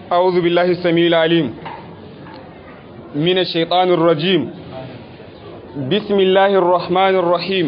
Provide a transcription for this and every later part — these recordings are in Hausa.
أعوذ بالله السميع العليم من الشيطان الرجيم بسم الله الرحمن الرحيم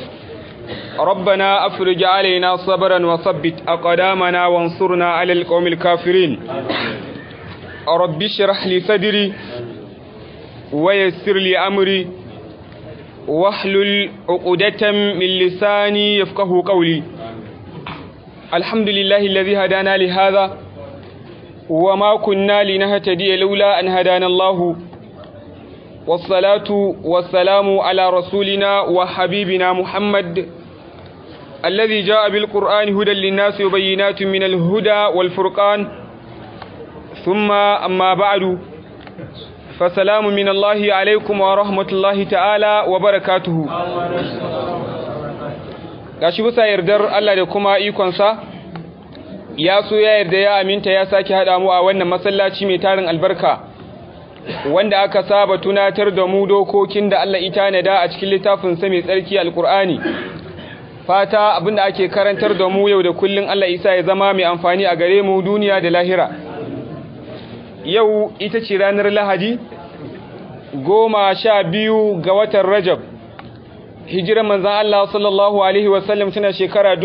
ربنا أفرج علينا صبرا وثبت أقدامنا وانصرنا على القوم الكافرين رب اشرح لي صدري ويسر لي أمري واحلل عقدة من لساني يفقه قولي الحمد لله الذي هدانا لهذا وما كنا لنهتدي لولا أن هدانا الله والصلاة والسلام على رسولنا وحبيبنا محمد الذي جاء بالقرآن هدى للناس وبينات من الهدى والفرقان ثم أما بعد فسلام من الله عليكم ورحمة الله تعالى وبركاته gashi bisa yardar Allah da kuma ikonsa ya so ya yarda ya aminta ya sake haɗa mu a wannan masallaci mai tarin albarka wanda aka saba tunatar da mu dokokin da Allah ita nada a cikin littafin sa mai tsarki alkur'ani fata abinda ake karantar da mu yau da kullun Allah isa ya zama mai amfani a gare mu duniya da lahira yau ita ce ranar lahadi goma sha biyu ga watan rajab hijirar manzan Allah sallallahu Alaihi wasallam tana shekara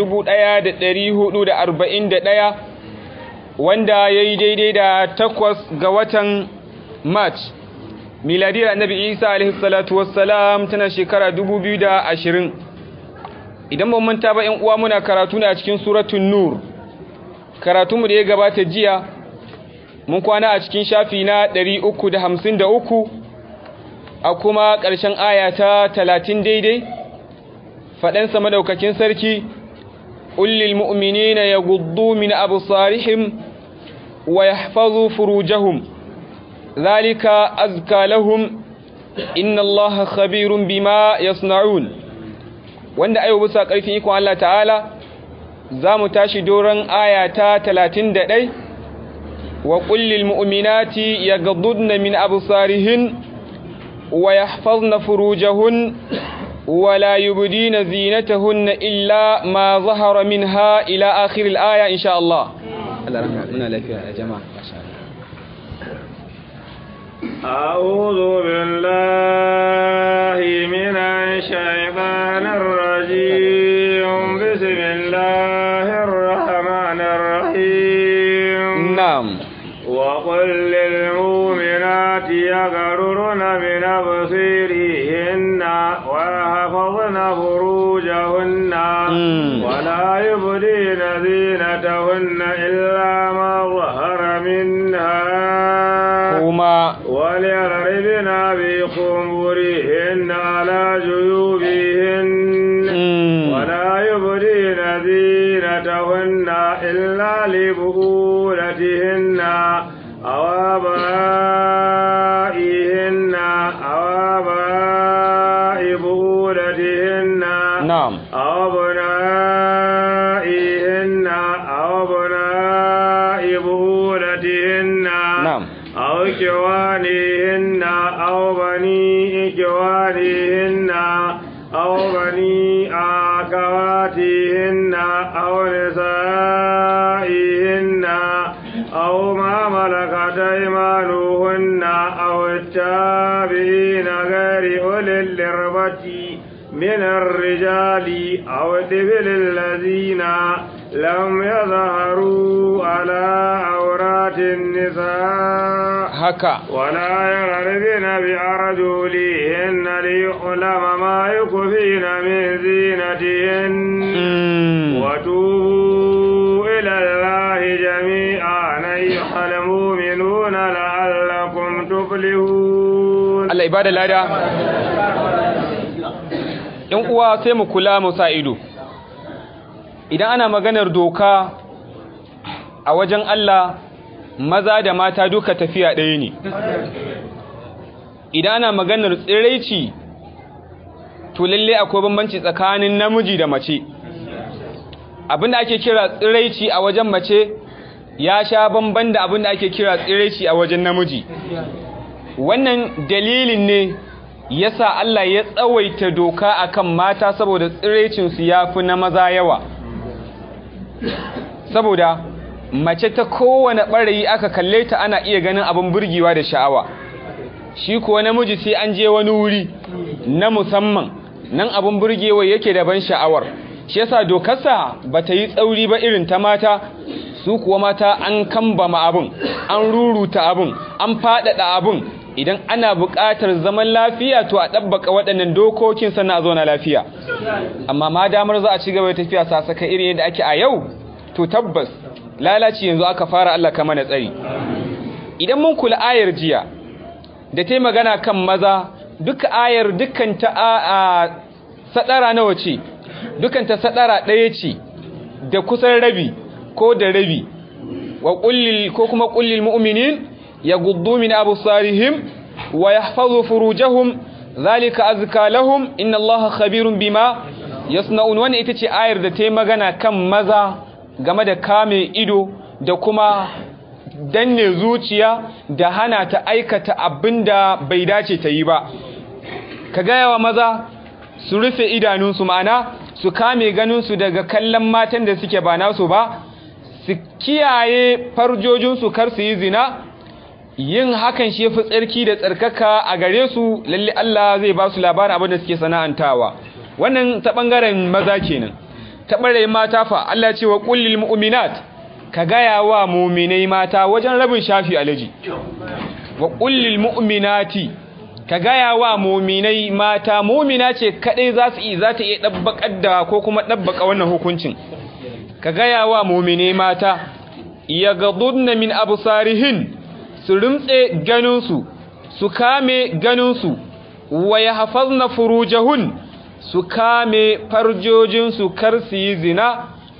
ɗaya, wanda ya yi daidai da takwas ga watan march miladiyar annabi isa alaihi salatu wassalam tana shekara ashirin. idan ba manta ba ‘yan uwa muna karatu ne a cikin suratun nur karatunmu da ya gabata jiya mun kwana a cikin shafi na uku. a kuma ƙarshen aya ta talatin daidai faɗansa madaukakin sarki ƙullil mu'minina ya guddu min absarihim wa yahfazu furujahum zalika azka lahum inna allaha khabirun bima yasna'un wanda ayo bisa ƙarfin ikon Allah ta'ala za mu tashi doron aya ta talatin da ɗai wa ƙullil mu'minati ya gaddudna min absarihin ويحفظن فروجهن ولا يبدين زينتهن إلا ما ظهر منها إلى آخر الآية إن شاء الله الله رحمة منا لك يا جماعة ما شاء الله أعوذ بالله من الشيطان الرجيم بسم الله الرحمن الرحيم نعم وقل للمؤمنات يغررن من أبصيرهن ويحفظن فروجهن ولا يبدين زينتهن إلا ما ظهر منها هما وليضربن بخمرهن على جيوبهن ولا يبدين زينتهن إلا لبؤولتهن أو آبائهن أو آباء بؤولتهن نعم أو أبنائهن أو أبناء بؤولتهن نعم أو إخوانهن أو بني إخوانهن أو بني أخواتهن أو نسائهن أو ما ملكت أيمانهن أو التابعين غير أولي الإربة من الرجال أو الطفل الذين لم يظهروا على عورات النساء هكا ولا يغربن بأرجلهن ليعلم ما يخفين من زينتهن وتوبوا إلى الله جميعا أيها المؤمنون لعلكم تفلحون Allah ibada lada ‘yan uwa sai mu kula mu sa ido idan ana maganar doka a wajen Allah maza da mata duka tafiya ɗaya ne idan ana maganar tsiraici to lalle akwai bambanci tsakanin namiji da mace abinda ake kira tsiraici a wajen mace ya sha bamban da abinda ake kira tsiraici a wajen namiji wannan dalilin ne yasa Allah ya tsawaita doka akan mata saboda tsiraicin su yafi na maza yawa saboda mace ta kowane ɓarayi aka kalle ta ana iya ganin abin burgewa da sha'awa shi kuwa namiji sai an je wani wuri na musamman nan abin burgewa yake da ban sha'awar shi yasa dokarsa ba ta yi tsauri ba irin ta mata su kuwa mata an kambama abin an ruruta abin an faɗaɗa abin idan ana buƙatar zaman lafiya to a ɗabbaka waɗannan dokokin sannan a zauna lafiya amma ma damar za a ci gaba da tafiya sasaka irin yadda ake a yau to tabbas lalaci yanzu aka fara Allah kama na tsari idan mun kula ayar jiya da ta magana kan maza duka ayar dukkan ta a sadara nawa ce dukkan ta sadara ɗaya ce da kusan rabi ko da rabi wa kullil ko kuma kullil mu'minin yaghuddu min absarihim wa yahfazu furujahum zalika azka lahum inna allaha khabirun bima yasna'un wannan ita ce ayar da ta magana kan maza game da kame ido da kuma danne zuciya da hana ta aikata abinda bai dace ta yi ba ka gaya wa maza su rufe idanunsu ma'ana su kame ganinsu daga kallon matan da suke ba nasu ba su kiyaye farjojinsu kar su yi zina yin hakan shi fi tsarki da tsarkaka a gare su lalle Allah zai ba su labarin abin da suke sana'antawa wannan ta bangaren maza kenan ta ɓarayin mata fa Allah ce wa ƙullil mu'minat ka gaya wa muminai mata wajen rabin shafi alaji wa ƙullil mu'minati ka gaya wa muminai mata mumina ce kaɗai za su iya za ta iya ɗabbaƙar da ko kuma ɗabbaƙa wannan hukuncin ka gaya wa muminai mata ya gadudna min absarihin su rimtse ganinsu su kame ganinsu wa ya hafazna furujahun su kame farjojinsu kar su yi zina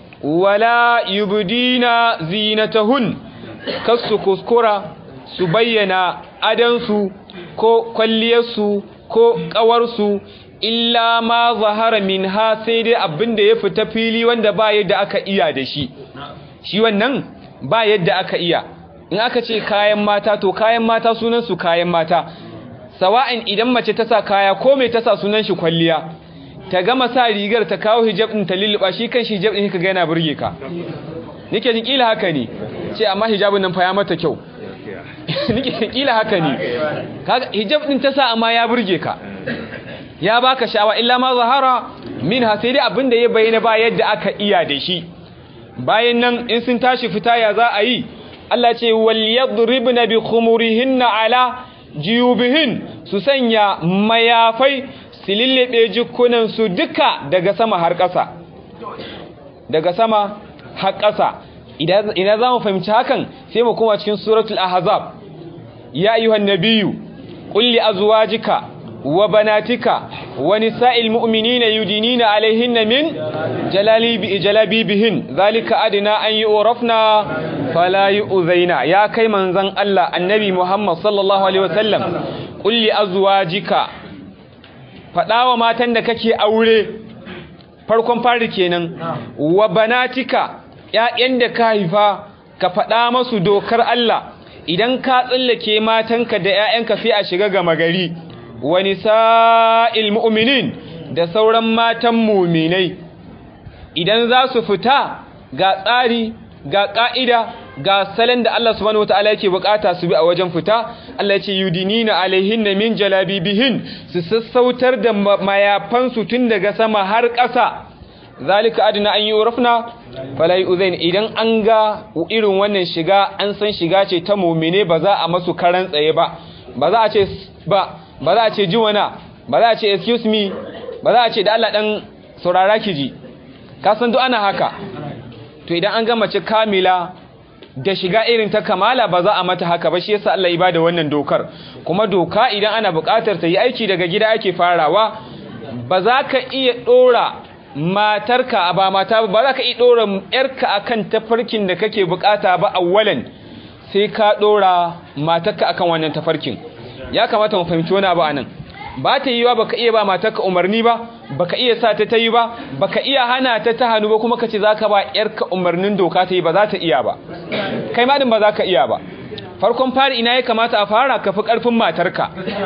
wala yubdina zinatahun kar su kuskura su bayyana adansu ko kwalliyarsu ko ƙawarsu illa ma zahara minha sai dai abin da ya fita fili wanda ba yadda aka iya da shi shi wannan ba yadda aka iya in aka ce kayan mata to kayan mata sunan su kayan mata sawa'in idan mace ta sa kaya ko mai ta sa sunan shi kwalliya ta gama sa rigar ta kawo hijab din ta lulluba shi kan shi hijab din kaga yana burge ka nake jin kila haka ne ce amma hijabin nan fa ya mata kyau nake kila haka ne kaga hijab din ta sa amma ya burge ka ya baka sha'awa illa ma zahara minha sai dai abinda ya bayyana ba yadda aka iya da shi bayan nan in sun tashi fita ya za a yi Allah ce wal yadribna bi khumurihinna ala jiyubihin su sanya mayafai su lillebe jikunan su duka daga sama har ƙasa daga sama har ƙasa idan za mu fahimci hakan sai mu koma cikin suratul ahzab ya ayyuhan nabiyyu qul li azwajika wa banatika wa nisa'il mu'minina yudinina alaihinna min jalalibi jalabibihin zalika adna an yu'rafna fala yu'zaina ya kai manzon Allah annabi Muhammad sallallahu alaihi wasallam qul li azwajika fadawa matan da kake aure farkon fari kenan wa banatika ƴaƴan da ka haifa ka faɗa masu dokar Allah idan ka tsallake matanka da ƴaƴanka sai a shiga gama gari wa nisa'il mu'minin da sauran matan mu'minai idan za su fita ga tsari ga ƙa'ida ga salon da Allah subhanahu wata'ala yake bukata su bi a wajen fita Allah ya ce yudinina alaihinna min jalabibihin su sassautar da mayafansu tun daga sama har ƙasa zalika adina an yi urafna fala yuzain idan an ga irin wannan shiga an san shiga ce ta mu'mine ba za a masu karan tsaye ba ba za a ce ba ba za a ce jiwana ba za a ce excuse me ba za a ce da Allah dan saurara ki ji ka san duk ana haka to idan an ga mace kamila da shiga irin ta kamala ba za a mata haka ba shi yasa Allah ya bada wannan dokar kuma doka idan ana buƙatar ta yi aiki daga gida ake farawa ba za ka iya dora matarka ba mata ba za ka iya dora yarka akan tafarkin da kake bukata ba awwalan sai ka dora matarka akan wannan tafarkin ya kamata mu fahimci wani abu anan ba ta yi wa baka iya ba matarka umarni ba baka iya sa ta tayi ba baka iya hana ta ta hannu ba kuma kace zaka ba yarka umarnin doka ta yi ba za ta iya ba kai ma din ba za ka iya ba farkon fari ina ya kamata a fara ka fi karfin matarka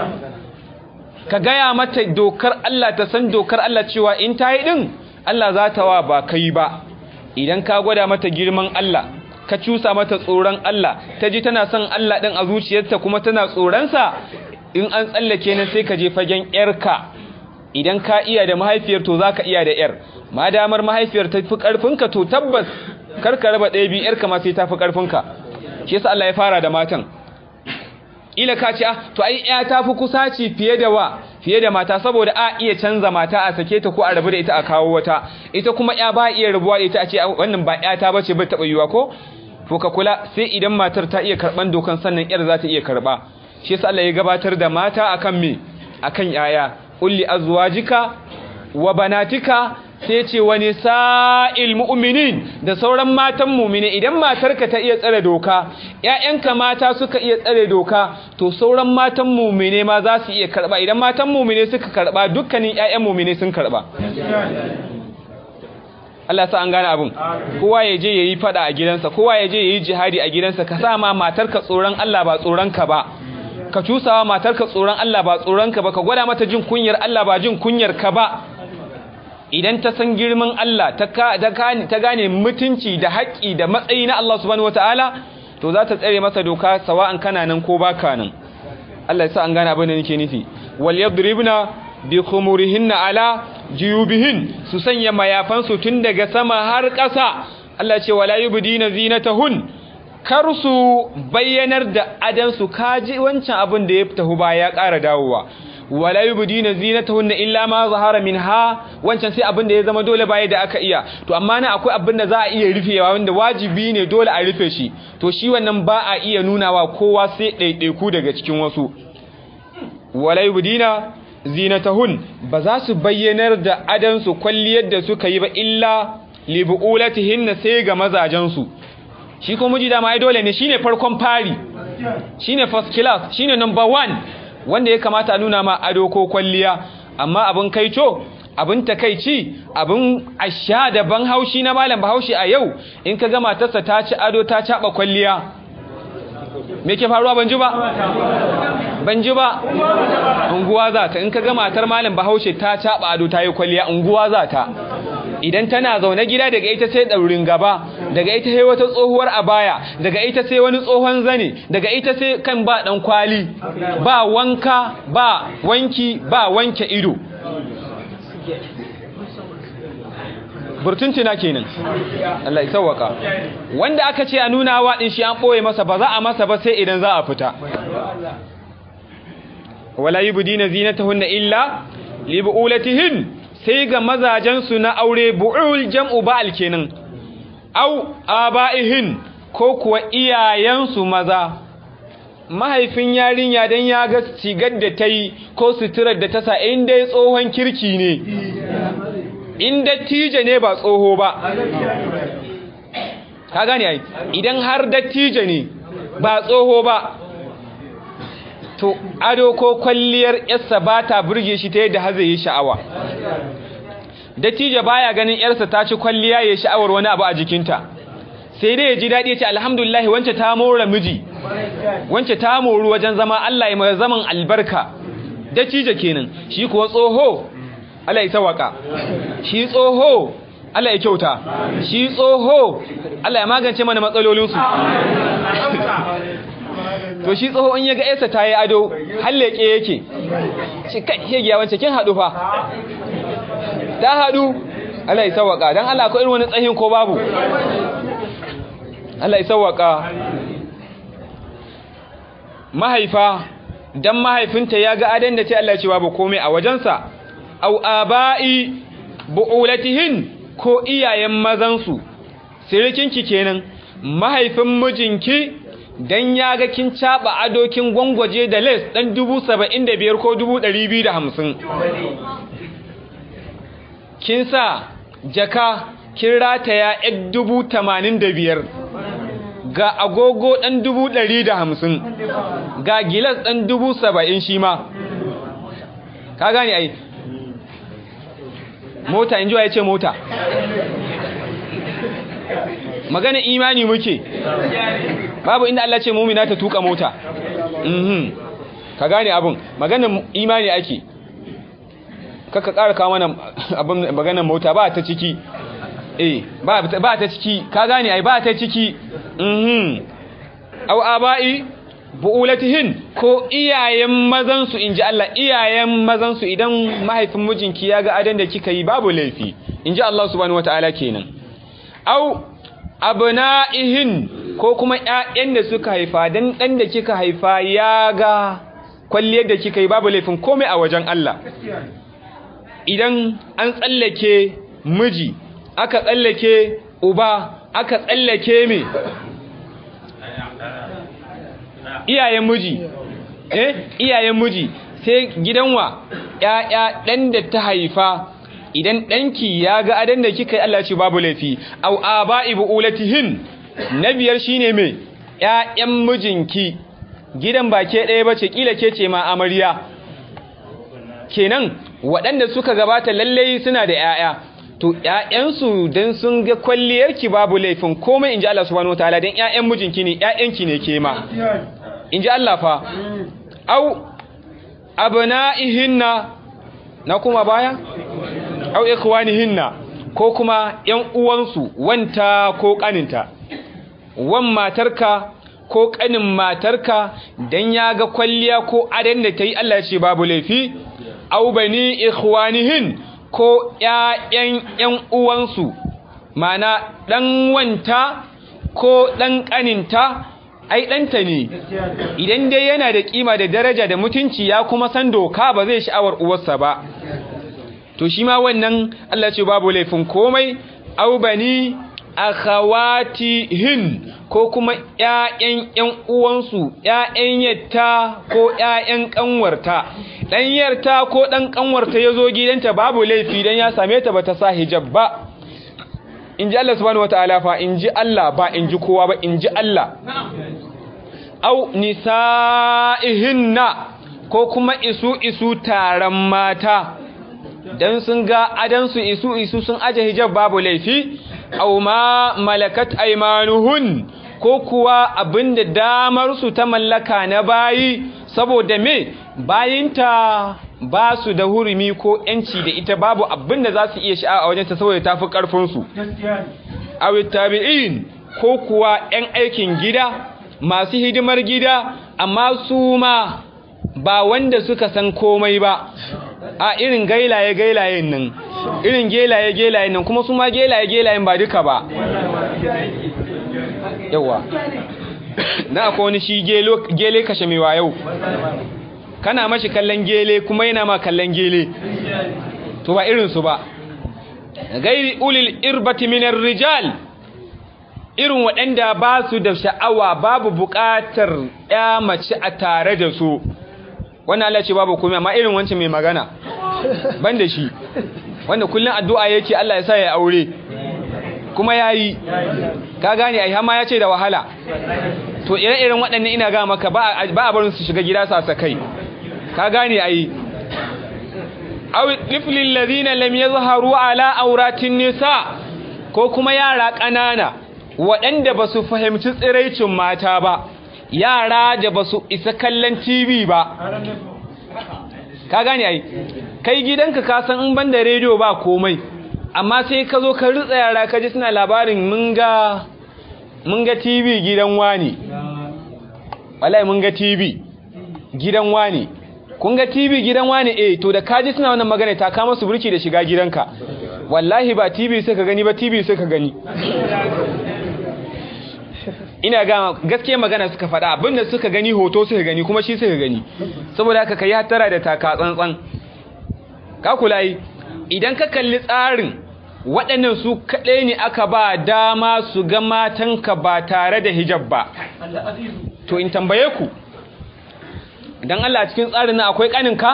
ka gaya mata dokar Allah ta san dokar Allah cewa in ta yi din Allah za ta wa ba kai ba idan ka gwada mata girman Allah ka cusa mata tsoron Allah ta ji tana son Allah ɗin a zuciyarta kuma tana tsoronsa in an tsallake nan sai ka je fagen ‘yarka idan ka iya da mahaifiyar to za ka iya da ‘yar ma damar mahaifiyar ta fi ƙarfinka to tabbas karka raba ɗaya biyu ‘yarka ma sai ta fi ƙarfinka shi yasa Allah ya fara da matan ila ka ce to ai ya ta fi kusaci fiye da wa fiye da mata saboda a iya canza mata a sake ta ko a rabu da ita a kawo wata ita kuma ya ba iya rabuwa da ita a ce wannan ba ya ta bace bai taɓa yiwa ko to ka kula sai idan matar ta iya karɓan dokan sannan yar za ta iya karɓa shi yasa Allah ya gabatar da mata akan me akan yaya ulli azwajika wa banatika sai ce wani sa'il mu'minin da sauran matan mumine idan matarka ta iya tsare doka ‘ya'yanka mata suka iya tsare doka to sauran matan mumine ma za su iya karɓa idan matan mumine suka karɓa dukkanin ‘ya'yan mumine sun karɓa Allah sa an gane abin kowa ya je ya yi fada a gidansa kowa ya je ya yi jihadi a gidansa ka sa ma matarka tsoron Allah ba tsoronka ba ka cusawa matarka tsoron Allah ba tsoronka ba ka gwada mata jin kunyar Allah ba jin kunyar ka ba idan ta san girman Allah ta gane mutunci da haƙƙi da matsayi na Allah subhanahu wataala to za ta tsare masa doka sawa'an kana nan ko baka nan Allah ya sa an gane abin da nake nufi wal yadribna bi khumurihinna ala juyubihin su sanya mayafansu tun daga sama har ƙasa Allah ce wala yubdina zinatahun kar su bayyanar da adansu kaji wancan abin da ya tahu ba ya ƙara dawowa wala yubdina zinatahunna illa ma zahara minha wancan sai abin da ya zama dole baya da aka iya to amma na akwai abin da za a iya rufewa wanda wajibi ne dole a rufe shi to shi wannan ba a iya nunawa kowa sai ɗaiɗaiku daga cikin wasu wala yubdina zinatahun ba za su bayyanar da adansu kwalliyar da suka yi ba illa libu'ulatihinna sai ga mazajensu shi ko miji dama ai dole ne shine farkon fari shine first class shine number one wanda ya kamata a nuna ma ado ko kwalliya amma abin kaico abin takaici abin asha da ban haushi na malam bahaushe a yau in ka ga matarsa ta ci ado ta caba kwalliya me ke faruwa ban ji ba ban ji ba unguwa za ta in ka ga matar malam bahaushe ta caba ado ta yi kwalliya unguwa za ta idan tana zaune gida daga ita sai daurin gaba daga ita sai wata tsohuwar abaya daga ita sai wani tsohon zane daga ita sai kan ba dan kwali ba wanka ba wanki ba wanke ido burtuntina kenan Allah ya sauwaka wanda aka ce a nuna wa din shi an boye masa ba za a masa ba sai idan za a fita wala yubdina zinatahunna illa libu'ulatihin sai ga mazajensu na aure bu'ul jam'u ba'al kenan au aba'ihin ko kuwa iyayensu maza mahaifin yarinya dan ya ga sigar da ta yi ko suturar da ta sa in dai tsohon kirki ne in dattijo ne ba tsoho ba ka gane ai idan har dattijo ne ba tsoho ba to ado ko kwalliyar yarsa ba ta burge shi ta yadda har zai yi sha'awa dattijo baya ganin yarsa ta ci kwalliya ya sha'awar wani abu a jikinta sai dai ya ji daɗi ya ce alhamdulillah wance ta mora miji wance ta moru wajen zama Allah ya mai zaman albarka dattijo kenan shi kuwa tsoho Allah ya sawaka shi tsoho Allah ya kyauta shi tsoho Allah ya magance mana matsalolinsu to shi tsoho in ya ga yarsa ta yi ado halleke yake shi kai hegiya wance kin haɗu fa ta haɗu Allah ya sawaka don Allah ko irin wani tsahin ko babu Allah ya sawaka mahaifa dan mahaifinta ya ga adan da ce Allah ce babu komai a wajensa au aba'i bu'ulatihin ko iyayen mazansu sirikinki kenan mahaifin mijinki dan ya ga kin caba adokin gwangwaje da les dan 75 ko 250 kin sa jaka kin rataya ɗan dubu tamanin da biyar ga agogo ɗan dubu ɗari da hamsin ga gilas ɗan dubu saba'in shi ma ka gane ai mota in ji ya ce mota magana imani muke babu inda Allah ce mumina ta tuka mota ka gane abin magana imani ake kaka ƙara kawo mana abin maganar mota ba ta ciki eh ba ba ta ciki ka gane ai ba ta ciki mhm aw aba'i bu'ulatihin ko iyayen mazan su inji Allah iyayen mazan su idan mahaifin mijinki ya ga adan da kika yi babu laifi inji Allah subhanahu wataala kenan aw abna'ihin ko kuma ƴaƴan da suka haifa dan dan da kika haifa ya ga kwalliyar da kika yi babu laifin komai a wajen Allah idan an tsallake miji aka tsallake uba aka tsallake me iyayen miji eh iyayen miji sai gidan wa ƴaƴa ɗan da ta haifa idan ɗanki ya ga adan da kika yi Allah ce babu laifi au aba'i bu'ulatihin na biyar shine me ƴaƴan mijinki gidan ba ke ɗaya bace kila ke ce ma amarya kenan waɗanda suka gabata lallai suna da ƴaƴa to ƴaƴansu dan sun ga kwalliyarki babu laifin komai inji Allah subhanahu wataala dan ƴaƴan mijinki ne ƴaƴanki ne ke ma inji Allah fa au abna'ihinna na kuma baya au ikhwanihinna ko kuma ƴan uwansu wanta ko kaninta wan matarka ko kanin matarka dan ya ga kwalliya ko adan da tayi Allah ya ce babu laifi au bani ikhwanihin ko ƴaƴan ƴan uwansu mana dan wanta ko dan kaninta ai ɗanta ne idan dai yana da kima da daraja da mutunci ya kuma san doka ba zai sha'awar uwarsa ba to shi ma wannan Allah ce babu laifin komai au bani akhawatihin ko kuma ƴaƴan ƴan uwansu ƴaƴan yatta ko ƴaƴan kanwarta dan yarta ko dan kanwarta yazo gidanta babu laifi dan ya same ta bata sa hijab ba inji Allah subhanahu wataala fa inji Allah ba inji kowa ba inji Allah au nisa'ihinna ko kuma isu isu taron mata dan sun ga adansu isu isu sun aje hijab babu laifi aw ma malakat aymanuhun ko kuwa abinda damar su ta mallaka na bayi saboda me bayinta ba su da hurumi ko yanci da ita babu abinda za su iya sha'a a wajenta saboda tafi karfin su aw tabi'in ko kuwa yan aikin gida masu hidimar gida amma su ma ba wanda suka san komai ba a irin gailaye gailayen nan irin gelaye gelayen nan kuma su ma gelaye gelayen ba duka ba yawa na akwai wani shi gele kashe mai yau kana mashi kallon gele kuma yana ma kallon gele to ba irinsu ba gairi ulil irbati minar rijal irin waɗanda ba su da sha'awa babu buƙatar ya mace a tare da su wannan Allah ce babu komai amma irin wancan mai magana ban da shi wanda kullum addu'a yake Allah ya sa ya aure kuma yayi ka gane ai hama ya ce da wahala to ire-iren waɗannan ina ga maka ba a barin su shiga gida sa kai ka gane ai aw tiflil ladina lam yazharu ala auratin nisa ko kuma yara ƙanana waɗanda ba su fahimci tsiraicin mata ba yara da ba su isa kallon TV ba ka gane ai kai gidanka ka san in banda rediyo ba komai amma sai ka zo ka rutsa yara ka ji suna labarin mun ga mun ga TV gidan wani wallahi mun ga TV gidan wani kun ga TV gidan wani eh to da kaji suna wannan magana ta kama su burki da shiga gidanka wallahi ba TV sai ka gani ba TV sai ka gani ina ga gaskiya magana suka faɗa abinda suka gani hoto suka gani kuma shi suka gani saboda haka kai hatara da taka tsantsan ka kula yi idan ka kalli tsarin waɗannan su kaɗai ne aka ba dama su ga matanka ba tare da hijab ba to in tambaye ku dan Allah cikin tsarin nan akwai kaninka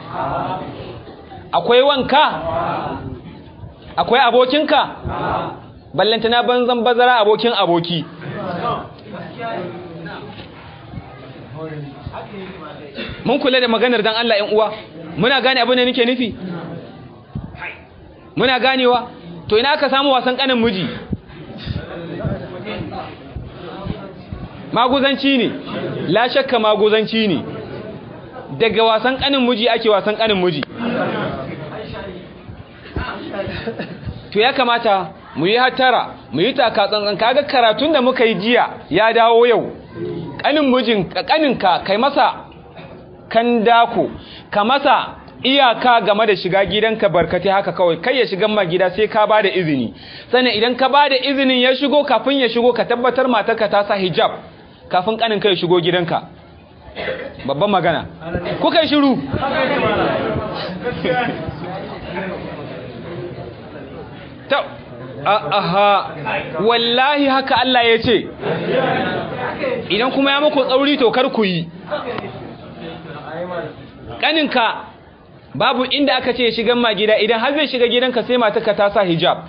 akwai wanka akwai abokinka ballantana banzan bazara abokin aboki mun kula da maganar dan Allah 'yan uwa muna gane abin da nake nufi muna ganewa to ina aka samu wasan kanin miji maguzanci ne la shakka maguzanci ne daga wasan kanin miji ake wasan kanin miji to ya kamata mu yi hatara mu yi taka tsantsan kaga karatun da muka yi jiya ya dawo yau kanin mijin kaninka kai masa kan dako ka masa iyaka game da shiga gidanka barkate haka kawai kai ya shiga ma gida sai ka bada izini sannan idan ka bada izinin ya shigo kafin ya shigo ka tabbatar matarka ta sa hijab kafin kaninka ya shigo gidanka babban magana kuka yi shiru ta aha wallahi haka Allah ya ce idan kuma ya muku tsauri to kar ku yi kaninka babu inda aka ce shigan ma gida idan har zai shiga gidanka sai matarka ta sa hijab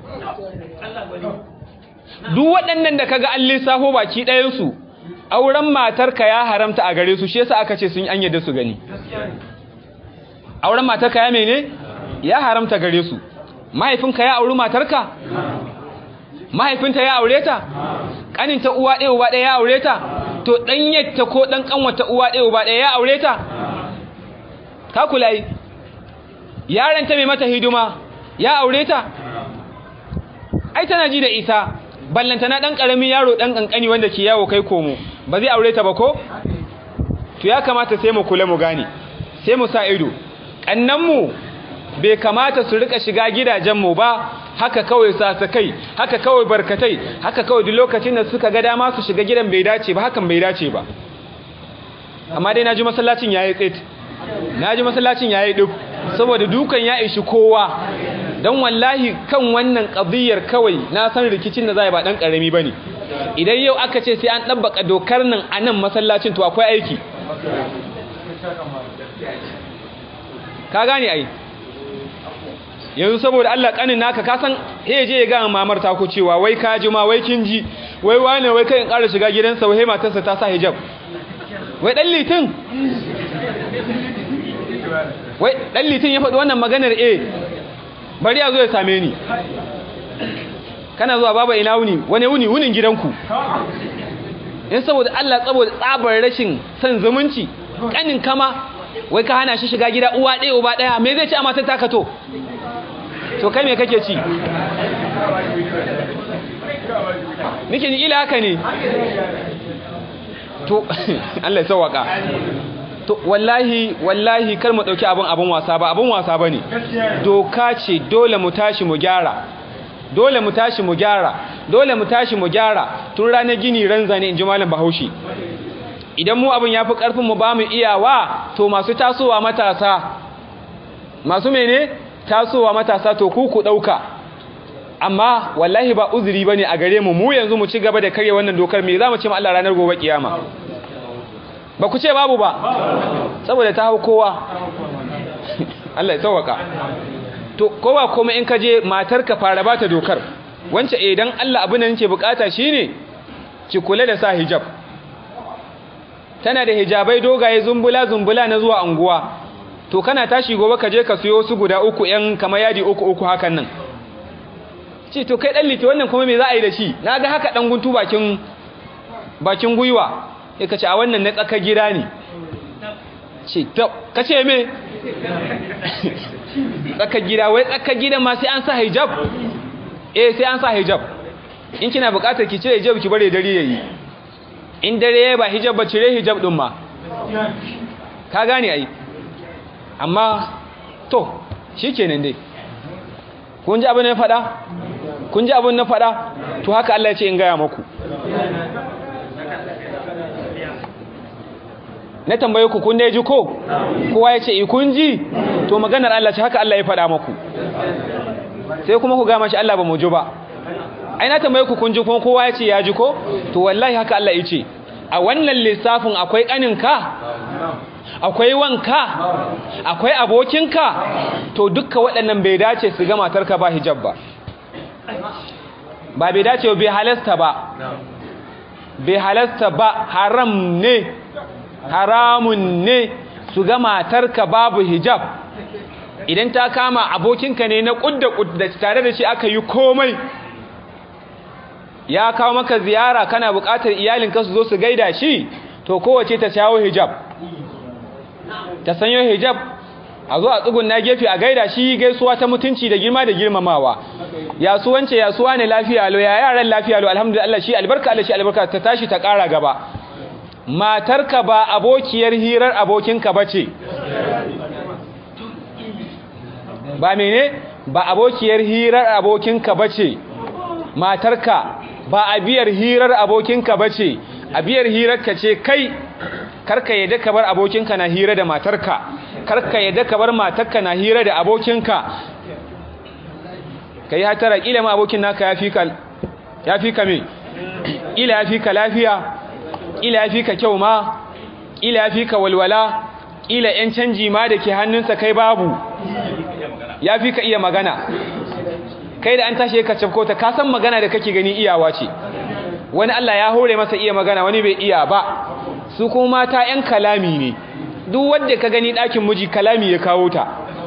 duk waɗannan da kaga an lissafo baki ɗayansu auren matarka ya haramta a gare su shi yasa aka ce sun an yadda su gani auren matarka ya mene ya haramta gare su mahaifinka ya auri matarka mahaifinta ya aure ta kaninta uwa ɗaya uba ɗaya ya aure ta to ɗanyarta ko ɗan ƙanwata uwa ɗaya uba ɗaya ya aure ta ka kula yi yaranta mai mata hidima ya aure ta ai tana ji da isa ballantana ɗan ƙaramin yaro ɗan ƙanƙani wanda ke yawo kai komo ba zai aure ta ba ko to ya kamata sai mu kula mu gane sai mu sa ido ƙannanmu bai kamata su rika shiga gidajenmu ba haka kawai sasakai haka kawai barkatai haka kawai duk lokacin da suka ga dama su shiga gidan bai dace ba hakan bai dace ba amma dai naji masallacin yayi tsit naji masallacin yayi duk saboda dukan ya ishi kowa dan wallahi kan wannan qadiyar kawai na san rikicin da zai ba dan karami bane idan yau aka ce sai an dabbaka dokar nan a nan masallacin to akwai aiki ka gane ai yanzu saboda Allah kanin naka ka san he je ya ga mamar ta ku cewa wai ka ji ma wai kin ji wai wane wai kai in ƙara shiga gidansa wai matarsa ta sa hijab wai dan litin wai dan litin ya faɗi wannan maganar eh bari ya zo ya same ni kana zuwa baba ina wuni wani wuni wunin gidanku in saboda Allah saboda tsabar rashin san zumunci kanin kama wai ka hana shi shiga gida uwa ɗaya uba ɗaya me zai ci a matar taka to to kai me kake ci nike ni ila haka ne to Allah ya sauwaka to wallahi wallahi kar mu dauki abun abun wasa ba abun wasa bane doka ce dole mu tashi mu gyara dole mu tashi mu gyara dole mu tashi mu gyara tun ranar gini ranza ne inji malam Bahaushe idan mu abun yafi karfin mu ba mu iyawa to masu tasowa matasa masu mene tasowa matasa to ku ku dauka amma wallahi ba uzuri bane a gare mu mu yanzu mu ci gaba da kare wannan dokar me zamu ce ma Allah ranar gobe kiyama ba ku ce babu ba saboda ta hau kowa Allah ya sauwaka to kowa kuma in ka je matar ka fara bata dokar wance idan Allah abin nan yake bukata shine ki kula da sa hijab tana da hijabai dogaye zumbula zumbula na zuwa anguwa to kana tashi gobe ka je ka siyo su guda uku yan kamar yadi uku uku hakan nan ce to kai dan liti wannan kuma me za a yi da shi naga haka dan guntu bakin bakin guyuwa sai ka ce a wannan na tsaka gida ne ce to ka ce me tsaka gida wai tsaka gida ma sai an sa hijab eh sai an sa hijab in kina bukatar ki cire hijab ki bare dare yayi in dare ba hijab ba cire hijab din ma ka gane ai amma to shikenan dai kun ji abin na faɗa kun ji abin na faɗa to haka Allah ya ce in gaya maku na tambaye ku kun ji ko kowa ya ce kun ji to maganar Allah ce haka Allah ya faɗa maku sai kuma ku gama shi Allah ba mu ji ba ai na tambaye ku kun ji kuma kowa ya ce ya ji ko to wallahi haka Allah ya ce a wannan lissafin akwai ƙaninka akwai wanka akwai abokinka to dukka waɗannan bai dace su ga matarka ba hijab ba ba bai dace bai halasta ba bai halasta ba haram ne haramun ne su ga matarka babu hijab idan ta kama abokinka ne na kudda kudda tare da shi aka yi komai ya kawo maka ziyara kana buƙatar iyalinka su zo su gaida shi to kowace ta shawo hijab ta sanyo hijab a zo a tsugun na gefe a gaida shi gaisuwa ta mutunci da girma da girmamawa yasuwance yasuwa ne lafiya lo ya yaran lafiya lo alhamdulillah shi albarka Allah shi albarka ta tashi ta ƙara gaba matarka ba abokiyar hirar abokinka bace ba mene ba abokiyar hirar abokinka bace matarka ba abiyar hirar abokinka bace abiyar hirarka ce kai karka yadda ka bar abokinka na hira da matarka karka yadda ka bar matarka na hira da abokinka kai hatara kila ma abokin naka yafi ka yafi ka me kila yafi ka lafiya kila yafi ka kyau ma kila yafi ka walwala kila yan canji ma da ke hannunsa kai babu yafi ka iya magana kai da an tashi ka cafko ta ka san magana da kake gani iyawa ce wani Allah ya hore masa iya magana wani bai iya ba su kuma mata yan kalami ne duk wanda ka gani ɗakin miji kalami ya kawo ta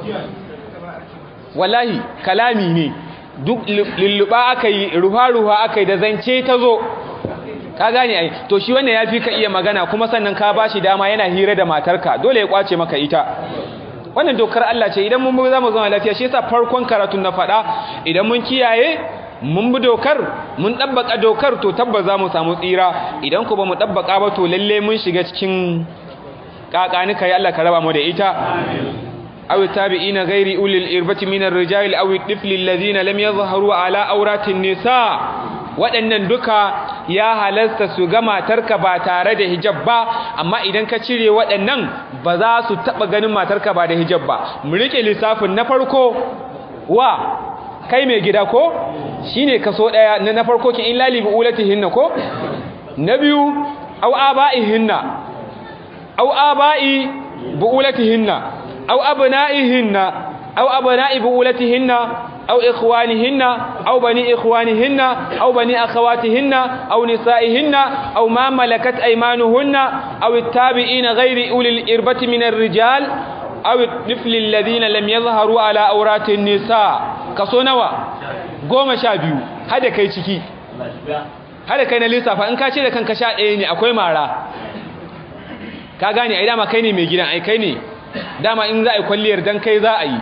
wallahi kalami ne duk lulluɓa aka yi ruwa-ruwa aka yi da zance ta zo ka gane ai to shi wannan ya fi ka iya magana kuma sannan ka ba shi dama yana hira da matarka dole ya kwace maka ita wannan dokar Allah ce idan mun za mu zama lafiya shi yasa farkon karatun na faɗa idan mun kiyaye mun bi dokar mun ɗabbaka dokar to tabbas za mu samu tsira idan ku ba mu ɗabbaka ba to lalle mun shiga cikin ƙaƙanika ya Allah ka raba mu da ita aw tabi'ina ghairi ulil irbati minar rijal aw tifli alladhina lam yadhharu ala awratin nisa waɗannan duka ya halasta su ga matarka ba tare da hijab ba amma idan ka cire waɗannan ba za su taɓa ganin matarka ba da hijab ba mu rike lissafin na farko wa kai mai gida ko shine kaso ɗaya na na farko kin illa li buulatihinna ko na biyu aw aba'ihinna aw aba'i buulatihinna aw abna'ihinna aw abna'i buulatihinna أو إخوانهن أو بني إخوانهن أو بني أخواتهن أو نسائهن أو ما ملكت أيمانهن أو التابعين غير أولي الإربة من الرجال أو الطفل الذين لم يظهروا على أورات النساء كسونوا قوم شابيو هذا كي تكي هذا كي نلسا فإن كاشي لكن كشاء إيني أكوي مارا كاغاني أي داما كيني ميجينا أي كيني داما إن ذا يكون دان كي ذا أي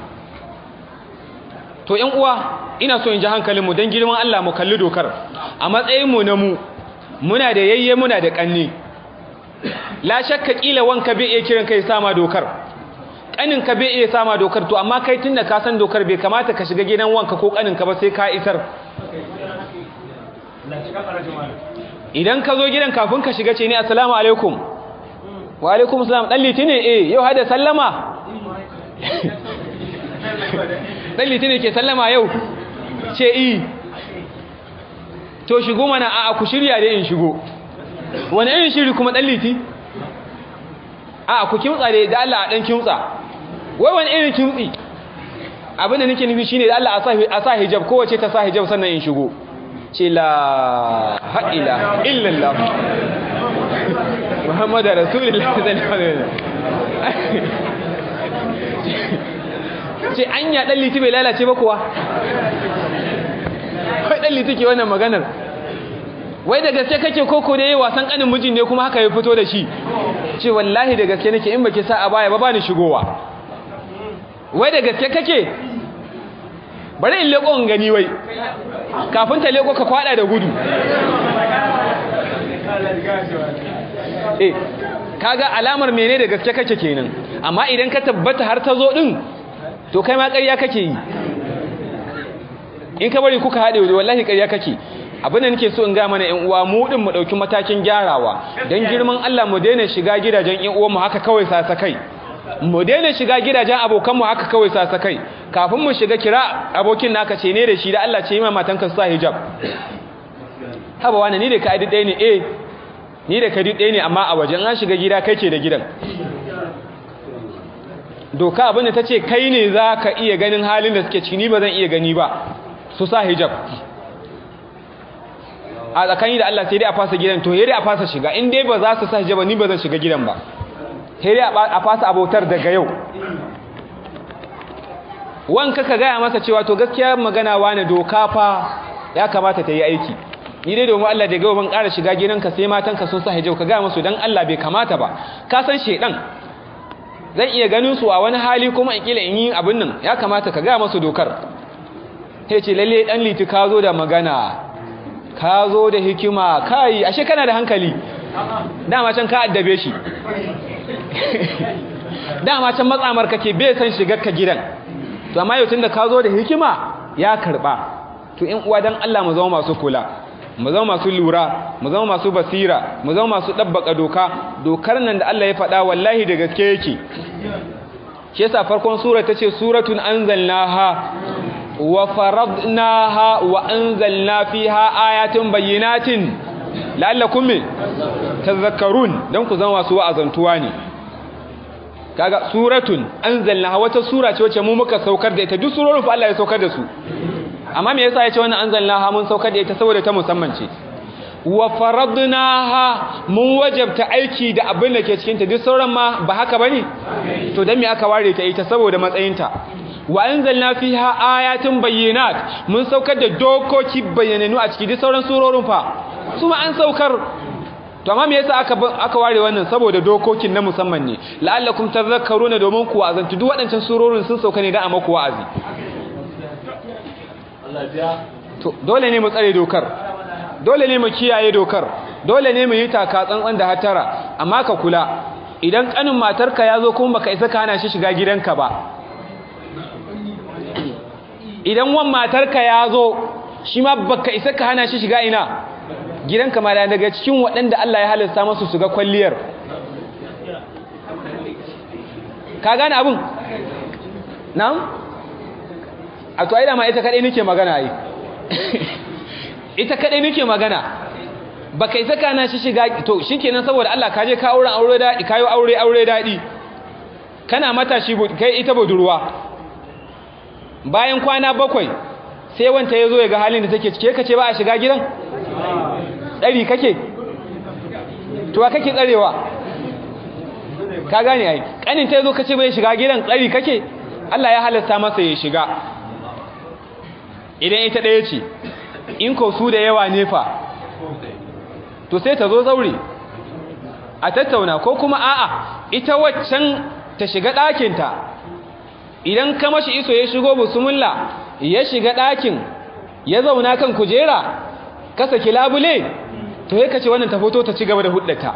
to ƴan uwa ina so in ji hankalinmu don girman Allah mu kalli dokar a matsayinmu na mu muna da yayye muna da ƙanni la shakka kila wanka bai iya kiran kai sama dokar ƙanin ka bai iya sama dokar to amma kai tunda ka san dokar bai kamata ka shiga gidan wanka ko ƙanin ka ba sai ka isar idan ka zo gidan kafin ka shiga ce ne assalamu alaikum wa alaikum assalam dan litini eh yau hada sallama dan litini ke sallama yau ce i to shigo mana a ku shirya da in shigo wani irin shiri kuma dan liti a ku kimtsa da da Allah a dan kimtsa wai wani irin kimtsi abin da nake nufi shine da Allah a sa hijab kowace ta sa hijab sannan in shigo ce la ha'ila illallah muhammadu rasulullah sallallahu alaihi wasallam ce an ya ɗan liti bai lalace ba kuwa wai ɗan liti ke wannan maganar wai da gaske kake koko da yi wasan ƙanin mijin ne kuma haka ya fito da shi ce wallahi da gaske nake in baki sa a baya ba ba ni shigowa wai da gaske kake bari in leƙo in gani wai kafin ta leƙo ka kwaɗa da gudu eh kaga alamar mene da gaske kake kenan amma idan ka tabbata har ta zo din to kai ma ƙarya kake yi in ka bari kuka haɗe wallahi ƙarya kake abin da nake so in ga mana ƴan uwa mu din mu ɗauki matakin gyarawa dan girman Allah mu daina shiga gidajen ƴan uwan mu haka kawai sasa kai mu daina shiga gidajen abokan mu haka kawai sasa kai kafin mu shiga kira abokin naka ce ne da shi da Allah ce yi ma matanka sa hijab haba wani ni da ka adi ɗaya ne eh ni da ka adi ɗaya ne amma a wajen an shiga gida kai ce da gidan doka abinda ta ce kai ne za ka iya ganin halin da suke ciki ni ba zan iya gani ba su sa hijab a tsakani da Allah sai dai a fasa gidan to dai a fasa shiga in dai ba za su sa hijab ni ba zan shiga gidan ba sai dai a fasa abotar daga yau wanka ka gaya masa cewa to gaskiya magana wani doka fa ya kamata ta yi aiki ni dai domin Allah da gawa ban ƙara shiga gidanka sai matanka sun sa hijab ka gaya musu dan Allah bai kamata ba ka san shedan zan iya ganin su a wani hali kuma in kila in yi abin nan ya kamata ka gaya masu dokar sai ce lalle dan liti ka zo da magana ka zo da hikima kai ashe kana da hankali dama can ka addabe shi dama can matsamar kake bai san shigar ka gidan to amma yau tunda ka zo da hikima ya karba to in uwa dan Allah mu zama masu kula mu zama masu lura mu zama masu basira mu zama masu dabbaka doka dokar nan da Allah ya faɗa wallahi da gaske yake shi yasa farkon sura tace suratun anzalnaha wa faradnaha wa anzalna fiha ayatin bayyinatin la'allakum tadhakkarun dan ku zama masu wa'azantuwa ne kaga suratun anzalnaha wata sura ce wacce mu muka saukar da ita duk surorin fa Allah ya saukar da su amma me yasa yace wannan anzalnaha mun saukar da ita saboda ta musamman ce wa faradnaha mun wajabta aiki da abin da ke cikin ta duk sauran ma ba haka bane to dan me aka ware ta ita saboda matsayinta wa anzalna fiha ayatin bayyinat mun saukar da dokoki bayyananu a ciki duk sauran surorin fa su ma an saukar to amma me yasa aka aka ware wannan saboda dokokin na musamman ne la'allakum tadhakkaruna domin ku wa'azantu duk waɗancan surorin sun sauka ne da a maku wa'azi to dole ne mu tsare dokar dole ne mu kiyaye dokar dole ne mu yi taka tsantsan da hatara amma ka kula idan kanin matarka ya zo kuma baka isa ka hana shi shiga gidanka ba idan wan matarka ya zo shi ma baka isa ka hana shi shiga ina gidanka ma daga cikin waɗanda Allah ya halasta masu su ga kwalliyar ka gane abin na'am a to ai da ma ita kadai nake magana ai ita kadai nake magana baka isa kana shi shiga to shikenan saboda Allah ka je ka auren aure dadi kayo aure aure dadi kana matashi kai ita budurwa bayan kwana bakwai sai wanta yazo ya ga halin da take cike kace ba a shiga gidan dari kake to wa kake tsarewa ka gane ai kanin ta yazo kace bai shiga gidan tsari kake Allah ya halasta masa ya shiga idan ita ɗaya ce in ko su da yawa ne fa to sai ta zo zaure a tattauna ko kuma a'a ita waccan ta shiga ɗakinta idan ka mashi iso ya shigo busumulla ya shiga ɗakin ya zauna kan kujera ka saki labule to ya kace wannan ta fito ta ci gaba da huddata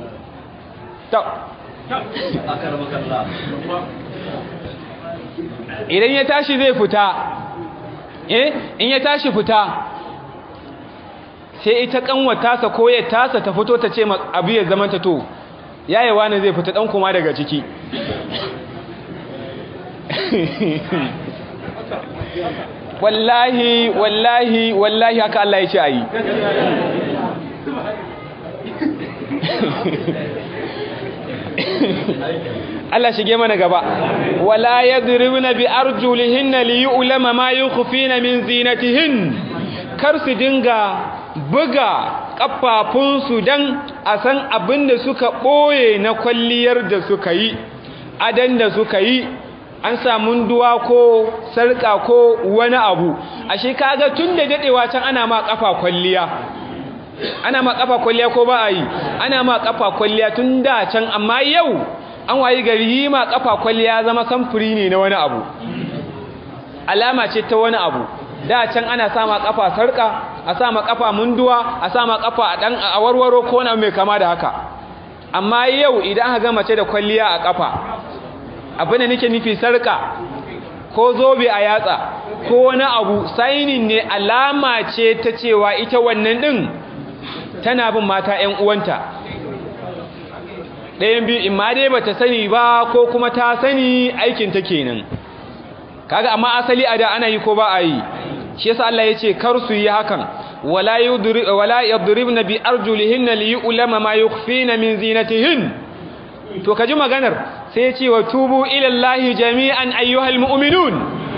idan ya tashi zai fita eh in ya tashi fita sai ita kanwata sa ko ya tasa ta fito ta ce abu ya zama ta to yayi wani zai fita dan kuma daga ciki wallahi wallahi wallahi haka Allah ya ce ayi Allah shige mana gaba wala yadribna bi arjulihinna li yu'lama ma yukhfina min zinatihin kar su dinga buga kafafunsu dan a san abin da suka boye na kwalliyar da suka yi adan da suka yi an samu duwa ko sarka ko wani abu ashe kaga tun da dadewa can ana ma kafa kwalliya ana ma kafa kwalliya ko ba a yi ana ma kafa kwalliya tun da can amma yau an wayi gari yi ma kafa kwalliya zama samfuri ne na wani abu alama ce ta wani abu da can ana sama kafa sarka a sama kafa munduwa a sama kafa a dan a warwaro ko na mai kama da haka amma yau idan aka ga mace da kwalliya a kafa abin da nake nufi sarka ko zobe a yatsa ko wani abu sainin ne alama ce ta cewa ita wannan din tana bin mata ƴan uwanta ɗayan biyu in ma dai bata sani ba ko kuma ta sani aikin ta kenan kaga amma asali a da ana yi ko ba a yi shi yasa Allah yace kar su yi hakan wala yudri wala yadribna bi arjulihinna li yu'lama ma yukhfina min zinatihin to kaji maganar sai ya ce wa tubu ila Allah jami'an ayyuhal mu'minun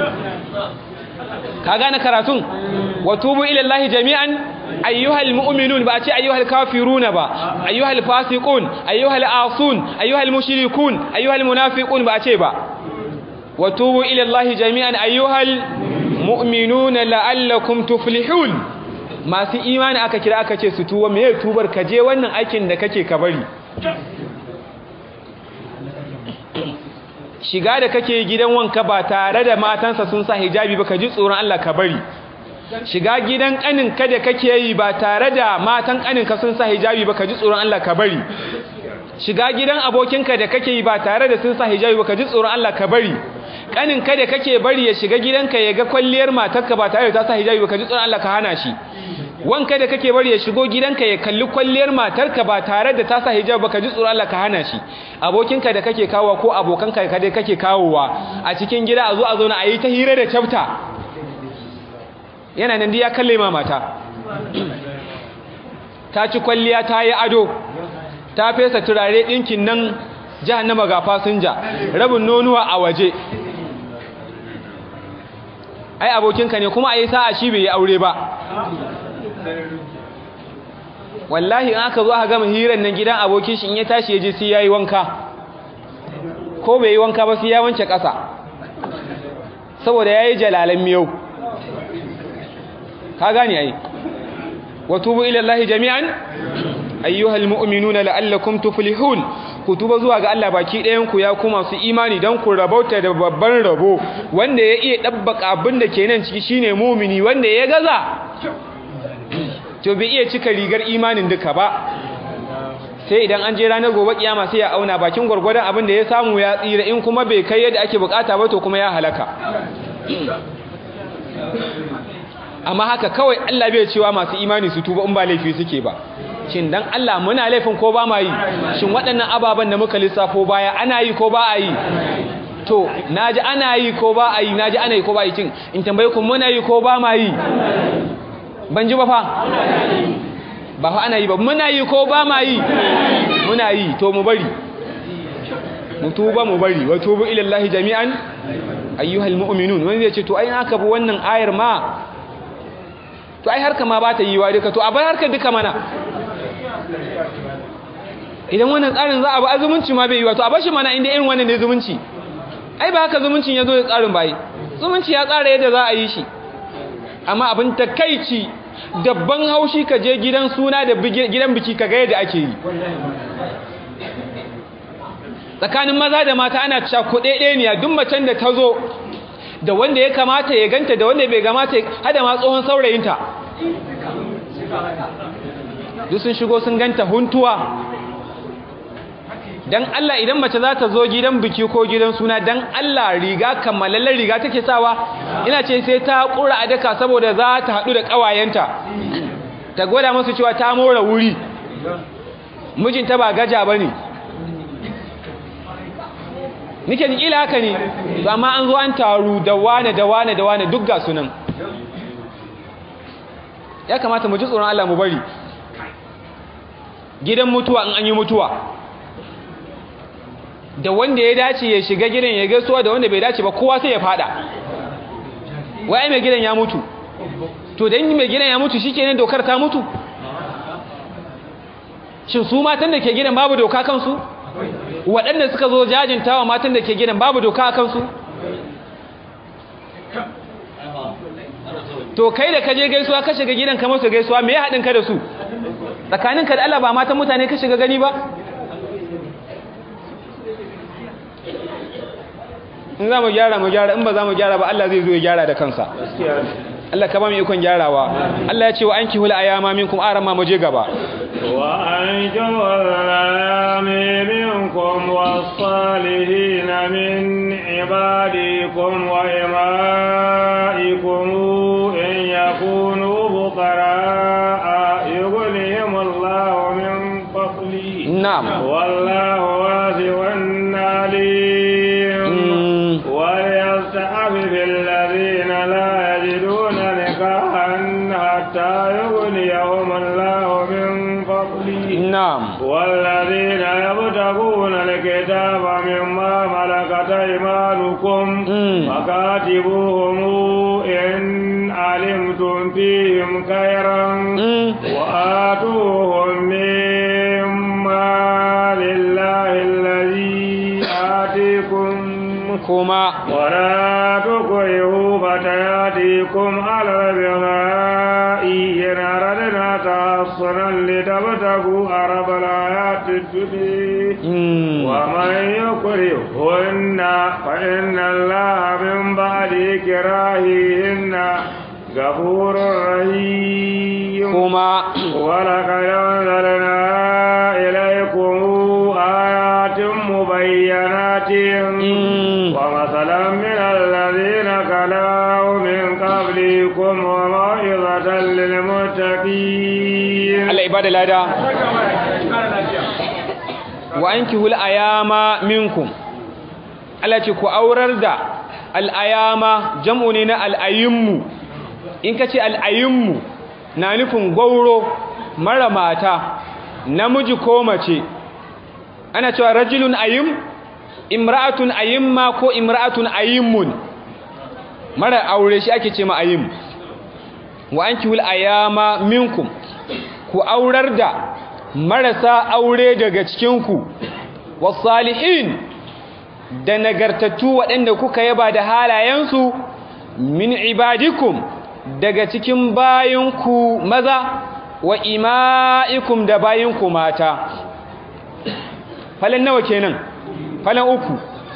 ka gane karatun wa tubu ila Allah jami'an ayyuhal mu'minun ba a ce ayyuhal kafiruna ba ayyuhal fasiqun ayyuhal asun ayyuhal mushrikun ayyuhal munafiqun ba a ce ba wa tubu ila Allah jami'an ayyuhal mu'minuna la'allakum tuflihun masu imani aka kira aka ce su tuwa me tubar ka je wannan aikin da kake ka bari shiga da kake gidan wanka ba tare da matansa sun sa hijabi ba ka ji tsoron Allah ka bari shiga gidan kaninka da kake yi ba tare da matan kaninka sun sa hijabi ba ka ji tsoron Allah ka bari shiga gidan abokinka da kake yi ba tare da sun sa hijabi ba ka ji tsoron Allah ka bari kaninka da kake bari ya shiga gidanka ya ga kwalliyar matarka ba tare da ta sa hijabi ba ka ji tsoron Allah ka hana shi wanka da kake bari ya shigo gidanka ya kalli kwalliyar matarka ba tare da ta sa hijabi ba ka ji tsoron Allah ka hana shi abokinka da kake kawowa ko abokanka da kake kawowa a cikin gida a zo a zauna a yi ta hira da chapter yana nan ya kalle ma mata ta ci kwalliya ta yi ado ta fesa turare ɗinkin nan jahannama ga fasinja rabin nonuwa a waje ai abokinka ne kuma a yi sa'a shi bai yi aure ba wallahi in aka zo aka gama hirar nan gidan abokin shi in ya tashi ya je sai ya yi wanka ko bai yi wanka ba sai ya wance ƙasa saboda ya yi jalalan miyau ka gane ai wa tubu ila Allah jami'an ayyuhal mu'minuna la'allakum tuflihun ku tuba zuwa ga Allah baki ɗayan ku ya kuma su imani dan ku rabauta da babban rabo wanda ya iya dabbaka abin da ke nan ciki shine mu'mini wanda ya gaza to bai iya cika rigar imanin duka ba sai idan an je ranar gobe kiyama sai ya auna bakin gwargwadon abin da ya samu ya tsira in kuma bai kai yadda ake bukata ba to kuma ya halaka amma haka kawai Allah bai cewa masu imani su tuba in ba laifi suke ba shin dan Allah muna laifin ko ba ma yi shin waɗannan ababen da muka lissafo baya ana yi ko ba a yi to naji ana yi ko ba a yi naji ana yi ko ba a yi cin in tambaye ku muna yi ko ba ma yi ban ji ba fa ba fa ana yi ba muna yi ko ba ma yi muna yi to mu bari mu tuba mu bari wa tubu ila Allah jami'an ayyuhal mu'minun wani zai ce to ai aka bi wannan ayar ma to ai harka ma ba ta yi wa duka to a bar harka duka mana idan wannan tsarin za a bi azumunci ma bai yi wa to a bar shi mana inda irin wannan ne zumunci ai ba haka zumuncin ya zo da tsarin bai zumunci ya tsara yadda za a yi shi amma abin takaici dabban haushi ka je gidan suna da gidan biki ka ga yadda ake yi tsakanin maza da mata ana cakuɗe ɗaya duk macen da ta zo da wanda ya kamata ya ganta da wanda bai gamata hada ma tsohon saurayinta duk sun shigo sun ganta huntuwa dan Allah idan mace za ta zo gidan biki ko gidan suna dan Allah riga kammalallen riga take sawa ina ce sai ta kura a daka saboda za ta haɗu da ƙawayenta ta gwada musu cewa ta mora wuri mijinta ba gaja ba ne nike kila haka ne amma an zo an taru da wane da wane da wane duk ga sunan ya kamata mu ji tsoron Allah mu bari gidan mutuwa in an yi mutuwa da wanda ya dace ya shiga gidan ya gaisuwa da wanda bai dace ba kowa sai ya fada wai mai gidan ya mutu to dan mai gidan ya mutu shikenan dokar ta mutu shin su matan da ke gidan babu doka kansu waɗanda suka zo jajintawa matan da ke gidan babu doka a kansu to kai da kaje gaisuwa ka shiga gidan ka masu gaisuwa me ya haɗin ka da su tsakaninka da Allah ba matan mutane ka shiga gani ba in za mu gyara mu gyara in ba za mu gyara ba Allah zai zo ya gyara da kansa Allah ka ba mu ikon gyarawa Allah ya ce wa anki hul ayama minkum aran ma muje gaba wa anki hul ayami minkum was-salihin min ibadikum wa imaikum in yakunu fuqara yughnihim Allah min fadlihi na'am wallahu wasi'un alim وليستعفف الذين لا يجدون نكاحا حتى يغنيهم الله من فضله na'am والذين يبتغون الكتاب مما ملكت ايمانكم Mm. فكاتبوهم ان علمتم فيهم خيرا Mm. وآتوهم مما لله الذي آتيكم kuma ولا تكرهوا فتياتكم على البغاء إن أردنا تحصنا لتبتغوا عرب الحياة التبي Mm. ومن يكرهن فإن الله من بعد إكراههن غفور رحيم kuma ولقد أنزلنا إليكم آيات مبينات Mm. ومثلا من الذين خلوا من قبلكم وموعظة للمتقين Allah ibada lada wa ankihul ayama minkum Allah ce ku aurar da al'ayama jam'u ne na al'ayinmu in ka ce al'ayinmu na nufin gwauro mara mata namiji ko mace ana cewa rajulun ayim imra'atun ayimma ko imra'atun ayimmun mara aure shi ake ce ma ayim wa ankihul ayama minkum ku aurar da marasa aure daga cikinku wasalihin da nagartattu waɗanda kuka yaba da halayensu min ibadikum daga cikin bayinku maza wa ima'ikum da bayinku mata falan nawa kenan falan uku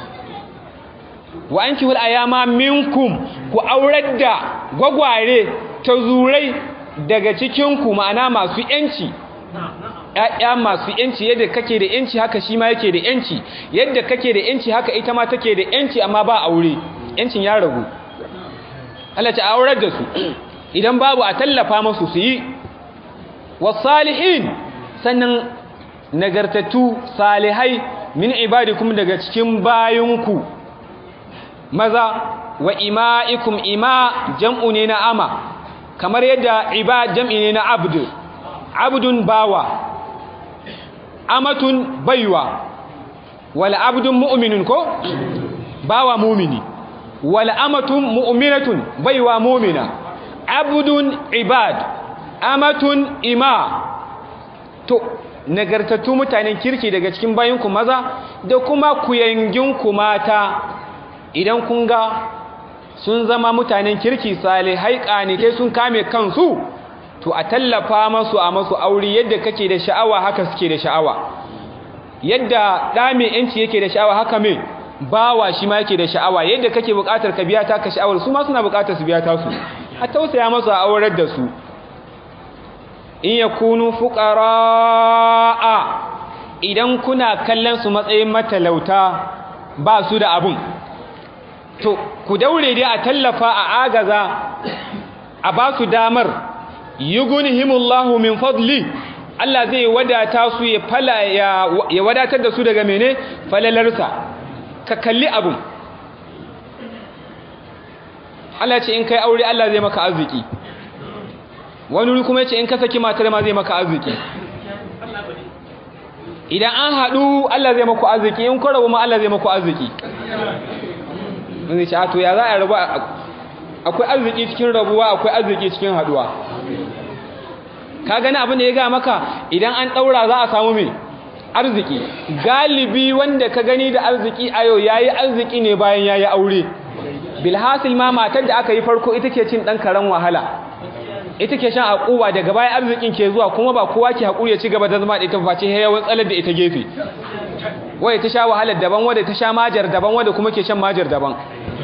wa an kihul ayama minkum ku aurar da gwagware ta zurai daga cikinku ma'ana masu yanci ‘ya'ya masu yanci yadda kake da yanci haka shi ma yake da yanci yadda kake da yanci haka ita ma take da yanci amma ba aure yancin ya ragu Allah ta aurar da su idan babu a tallafa masu su yi wasalihin sannan nagartattu salihai min ibadikum daga cikin bayinku maza wa ima'ikum ima jam'u ne na ama kamar yadda ibad jam'i ne na abd abdun bawa amatun baiwa wal abdun mu'minun ko bawa mu'mini wal amatun mu'minatun baiwa mu'mina abdun ibad amatun ima to nagartattu mutanen kirki daga cikin bayinku maza da kuma kuyanginku mata idan kun ga sun zama mutanen kirki salihai ƙanitai sun kame kansu to a tallafa masu a masu aure yadda kake da sha'awa haka suke da sha'awa yadda ɗa mai yanci yake da sha'awa haka mai bawa shi ma yake da sha'awa yadda kake buƙatar ka biya ta ka sha'awar su ma suna buƙatar su biya ta su a tausaya masu a aurar da su in yakunu fuqara'a idan kuna kallon su matsayin matalauta ba su da abun to ku daure dai a tallafa a agaza a ba su damar yughnihimullahu min fadli Allah zai wadata su ya fala ya, ya wadatar da su daga mene falalarsa ka kalli abun Allah ce in kai aure Allah zai maka arziki wani wuri kuma yace in ka saki matar ma zai maka arziki idan an haɗu Allah zai maku arziki in ku rabu ma Allah zai maku arziki mun zai ce a to ya za a rabu akwai arziki cikin rabuwa akwai arziki cikin haɗuwa ka gani abin da ya ga maka idan an ɗaura za a samu mai arziki galibi wanda ka gani da arziki a yau yayi arziki ne bayan yayi aure bilhasil ma matar da aka yi farko ita ke cin ɗan karen wahala ita ke shan haƙuwa daga baya arzikin ke zuwa kuma ba kowa ke haƙuri ya ci gaba da zama da ita face yawan tsalar da ita gefe wadda ta sha wahalar daban wadda ta sha majar daban wadda kuma ke shan majar daban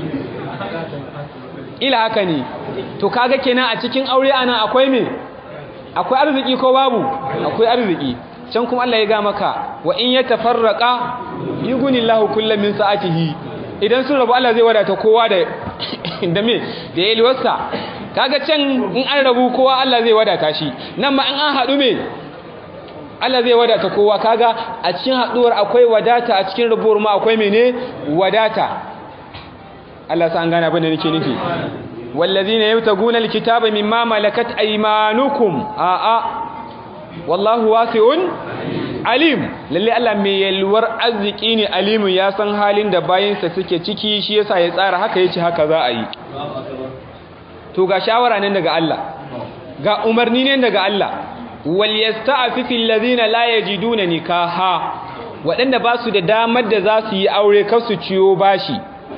ila haka ne to kaga kenan a cikin aure ana akwai me akwai arziki ko babu akwai arziki can kuma Allah ya ga maka wa in yatafarraqa yughnillahu kullam min sa'atihi idan sun rabu Allah zai wadata kowa da da me da yalwarsa kaga can in an rabu kowa Allah zai wadata shi nan ma in an haɗu me Allah zai wadata kowa kaga a cikin haɗuwar akwai wadata a cikin rabuwar ma akwai mene wadata Allah sa an gane abin da nake nufi wallazina yabtaguna alkitaba mimma malakat aymanukum a a wallahu wasi'un alim lalle Allah mai yalwar arziki ne alimin ya san halin da bayinsa suke ciki shi yasa ya tsara haka yace haka za a yi to ga shawara nan daga Allah ga umarni ne daga Allah wal yasta'fifu alladhina la yajiduna nikaha waɗanda ba su da damar da za su yi aure kar su ciyo bashi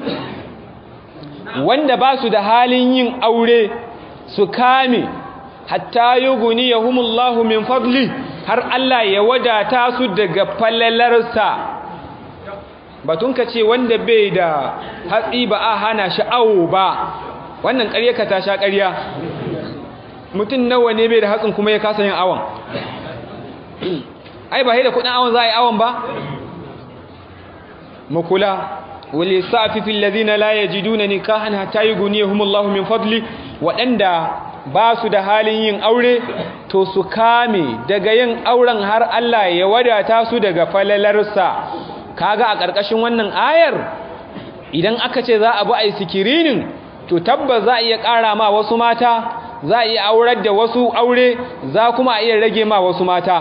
wanda ba su da halin yin aure su kame hatta yughniyahumullahu min fadli har Allah ya wadata su daga falalarsa batun ka ce wanda bai da hatsi ba a hana shi awo ba wannan ƙarya ka ta sha ƙarya mutum nawa ne bai da hatsin kuma ya kasa yin awon ai ba da kudin awon za a yi awon ba makula wale sa'afifin lazina la ya ji duna nikahan hata yi guniya humullahu min fadli waɗanda ba su da halin yin aure to su kame daga yin auren har Allah ya wadata su daga falalarsa kaga a ƙarƙashin wannan ayar idan aka ce za a bi a yi sikirinin to tabbas za a iya ƙara ma wasu mata za a iya aurar da wasu aure za kuma a iya rage ma wasu mata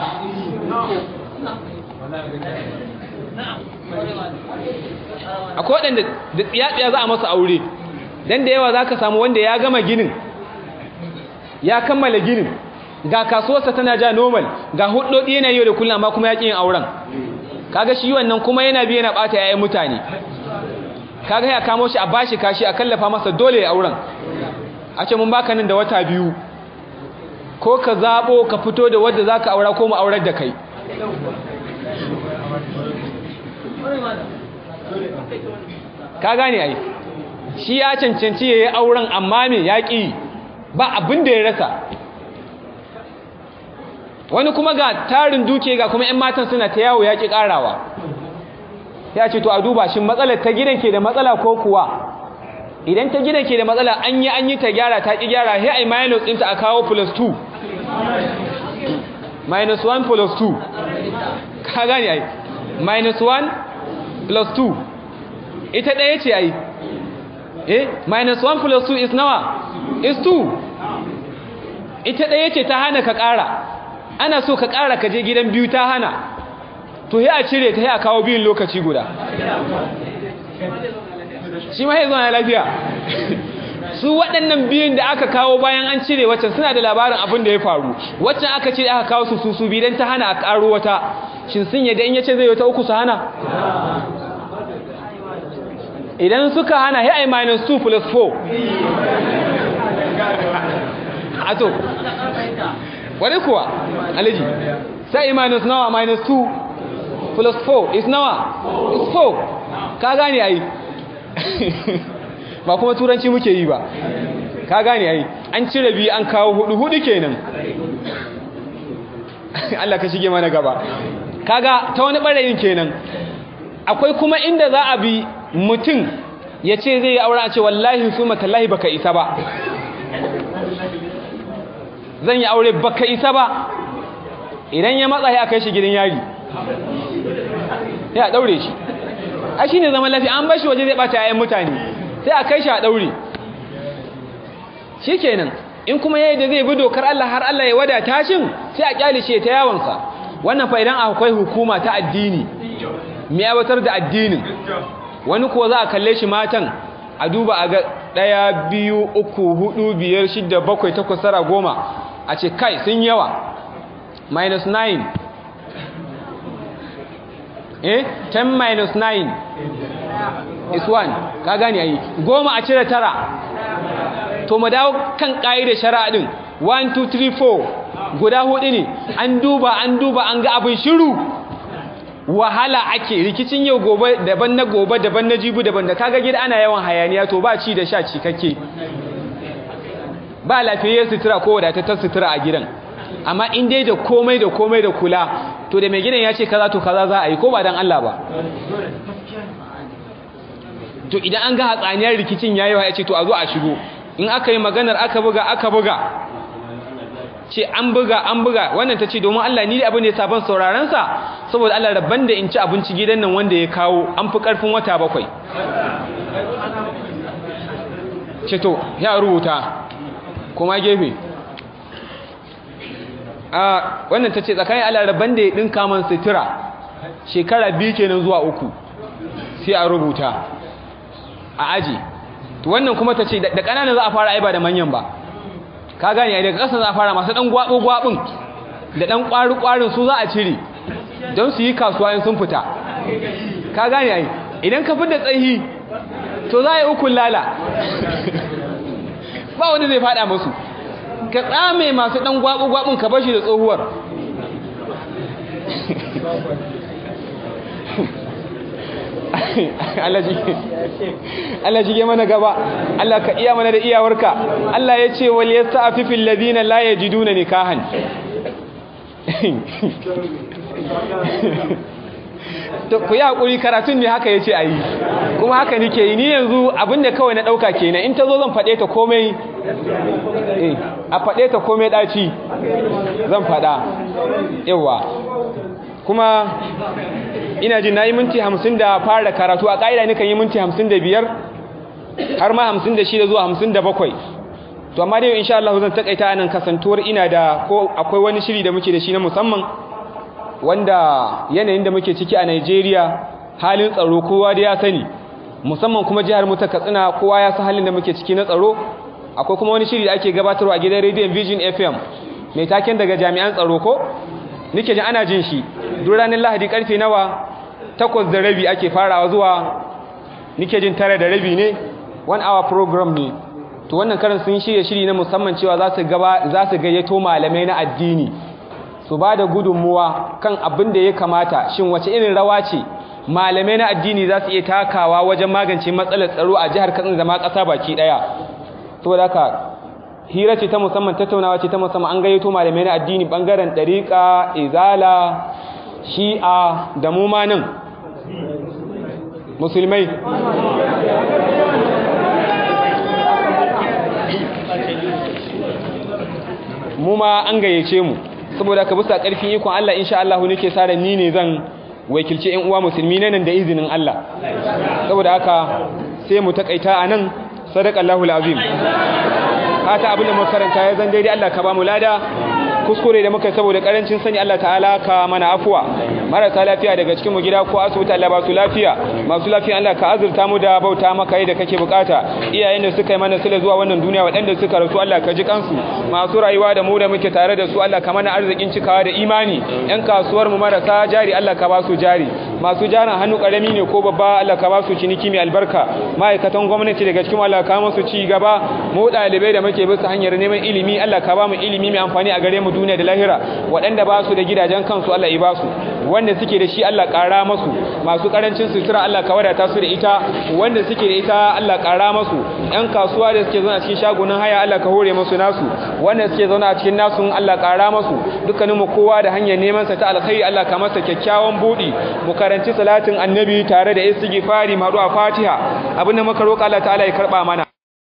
akwai waɗanda da tsiyatsiya za a masa aure don da yawa za ka samu wanda ya gama ginin ya kammala ginin ga kasuwarsa tana ja normal ga hudodi yana yau da kullum amma kuma ya ƙi yin auren kaga shi wannan kuma yana biya na ɓata yayin mutane kaga ya kamo shi a bashi kashi a kallafa masa dole ya auren a ce mun baka nan da wata biyu ko ka zaɓo ka fito da wadda za ka aura ko mu aurar da kai ka gane ai shi ya cancanci ya yi auren amma me ya ƙi ba abin da ya rasa wani kuma ga tarin duke ga kuma 'yan matan suna ta yawo ya ƙi ƙarawa ya ce to a duba shi matsalar ta gidan ke da matsala ko kuwa idan ta gidan ke da matsala an yi an yi ta gyara ta ƙi gyara sai ai minus ɗinta a kawo plus 2 minus 1 plus 2 ka gane ai minus 1 plus 2 ita ɗaya ce ai eh minus 1 plus 2 is nawa is 2 ita ɗaya ce ta hana ka ƙara ana so ka ƙara ka je gidan biyu ta hana to ya a cire ta ya kawo biyun lokaci guda shi ma ya zo na lafiya su waɗannan biyun da aka kawo bayan an cire waccan suna da labarin abin da ya faru waccan aka cire aka kawo su su su bidan ta hana a ƙaro wata shin sun yadda in yace zai wata uku su hana idan suka hana ya ai minus 2 plus 4 a to wani kuwa aliji sai minus nawa minus 2 plus 4 is nawa is 4 ka gane ai ba kuma turanci muke yi ba ka gane ai an cire biyu an kawo hudu hudu kenan Allah ka shige mana gaba kaga ta wani barayin kenan akwai kuma inda za a bi mutum ya ce zai yi aure a ce wallahi su matallahi baka isa ba zan yi aure baka isa ba idan ya matsa ya kai shi gidan yari ya daure shi a shi ne zaman lafiya an bashi waje zai bata yayin mutane sai a kai shi a daure shi kenan in kuma yayi da zai bi dokar Allah har Allah ya wadata shin sai a kyale shi ta yawansa wannan fa idan akwai hukuma ta addini mai aiwatar da addinin wani kuwa za a kalle shi matan a duba a ga ɗaya biyu uku hudu biyar shidda bakwai takwas tara goma a ce kai sun yawa minus 9 eh 10 minus 9 is 1 ka gani ayi goma a cire tara to mu dawo kan ƙa'idar shari'a din 1 2 3 4 guda hudu ne an duba an duba an ga abin shiru wahala ake rikicin yau gobe daban na gobe daban na jibu daban da kaga gida ana yawan hayaniya to ba ci da sha ci kake ba lafiyar sutura ko wadatattar sutura a gidan amma in dai da komai da komai da kula to da mai gidan ya ce kaza to kaza za a yi ko ba dan Allah ba to idan an ga hatsaniyar rikicin yayi wa ya ce to a zo a shigo in aka yi maganar aka buga aka buga ce an buga an buga wannan ta ce domin Allah ni da abin da ya sabon saurarensa saboda Allah rabban da in ci abinci gidan nan wanda ya kawo an fi ƙarfin wata bakwai ce to ya rubuta kuma gefe a wannan ta ce tsakanin Allah rabban da ya ɗinka man sutura shekara biyu kenan zuwa uku sai a rubuta a aji to wannan kuma ta ce da ƙananan za a fara aiba da manyan ba ka gane daga ƙasa za a fara masu ɗan gwaɓo-gwaɓin da ɗan ƙwari-ƙwarin su za a cire don su yi kasuwa in sun fita ka gane ai idan ka da tsayi to za a yi ukun lala ba wani zai faɗa masu ka tsame masu ɗan gwaɓo-gwaɓin ka bashi da tsohuwar Allah jige mana gaba Allah ka iya mana da iyawarka Allah ya ce wal yasta'fifil ladina la yajiduna nikahan to ku yi hakuri karatun ne haka yace ayi kuma haka nike yi ni yanzu abinda kawai na dauka kenan in ta zo zan fade ta komai eh a fade ta komai daci zan fada yawa kuma ina jin nayi minti 50 da fara karatu a kaida ne kan yi minti 55 har ma 56 zuwa 57 to amma dai insha Allah zan takaita anan kasantuwar ina da ko akwai wani shiri da muke da shi na musamman wanda yanayin da muke ciki a Najeriya halin tsaro kowa da ya sani musamman kuma jihar mu ta Katsina kowa ya san halin da muke ciki na tsaro akwai kuma wani shiri da ake gabatarwa a gidan Radio Vision FM mai taken daga jami'an tsaro ko nike jin ana jin shi duk ranar Lahadi karfe nawa takwas da rabi ake farawa zuwa nike jin tare da rabi ne one hour program ne to wannan karin sun shirye shiri na musamman cewa za su gaba za su gayyato malamai na addini su ba da gudunmuwa kan abin da ya kamata shin wace irin rawa ce malamai na addini za su iya takawa wajen magance matsalar tsaro a jihar Katsina da ma ƙasa baki ɗaya saboda haka hira ce ta musamman tattaunawa ce ta musamman an gayyato malamai na addini bangaren ɗariƙa izala shi'a da mu ma nan musulmai mu ma an gayyace mu saboda ka bisa ƙarfin ikon Allah insha Allah nake sa ran ni ne zan wakilci ƴan uwa musulmi nan da izinin Allah saboda haka sai mu takaita anan sadaqallahu alazim fata abin da muka karanta ya zan daidai Allah ka ba mu lada kuskure da muka yi saboda karancin sani Allah ta'ala ka mana afuwa marasa lafiya daga cikin mu gida ko asibiti Allah ba su lafiya masu lafiya Allah ka azurta mu da bauta maka yadda kake bukata iyayen da suka yi mana sila zuwa wannan duniya waɗanda suka rasu Allah ka ji kansu masu rayuwa da mu da muke tare da su Allah ka mana arzikin cikawa da imani yan kasuwar mu marasa jari Allah ka ba su jari masu jarin hannu karami ne ko babba Allah ka ba su ciniki mai albarka ma'aikatan gwamnati daga cikin Allah ka musu ci gaba mu ɗalibai da muke bisa hanyar neman ilimi Allah ka ba mu ilimi mai amfani a gare mu duniya da lahira waɗanda ba su da gidajen kansu Allah ya ba su wanda suke da shi Allah ƙara masu masu ƙarancin sutura Allah ka wadata su da ita wanda suke da ita Allah ƙara masu ƴan kasuwa da suke zauna a cikin shagunan haya Allah ka hore musu nasu wanda suke zauna a cikin nasu Allah ƙara masu dukkanin mu kowa da hanyar neman sa ta alkhairi Allah ka masa kyakkyawan budi mu karanci salatin annabi tare da istighfari mu a Fatiha abinda muka roƙa Allah ta'ala ya karba mana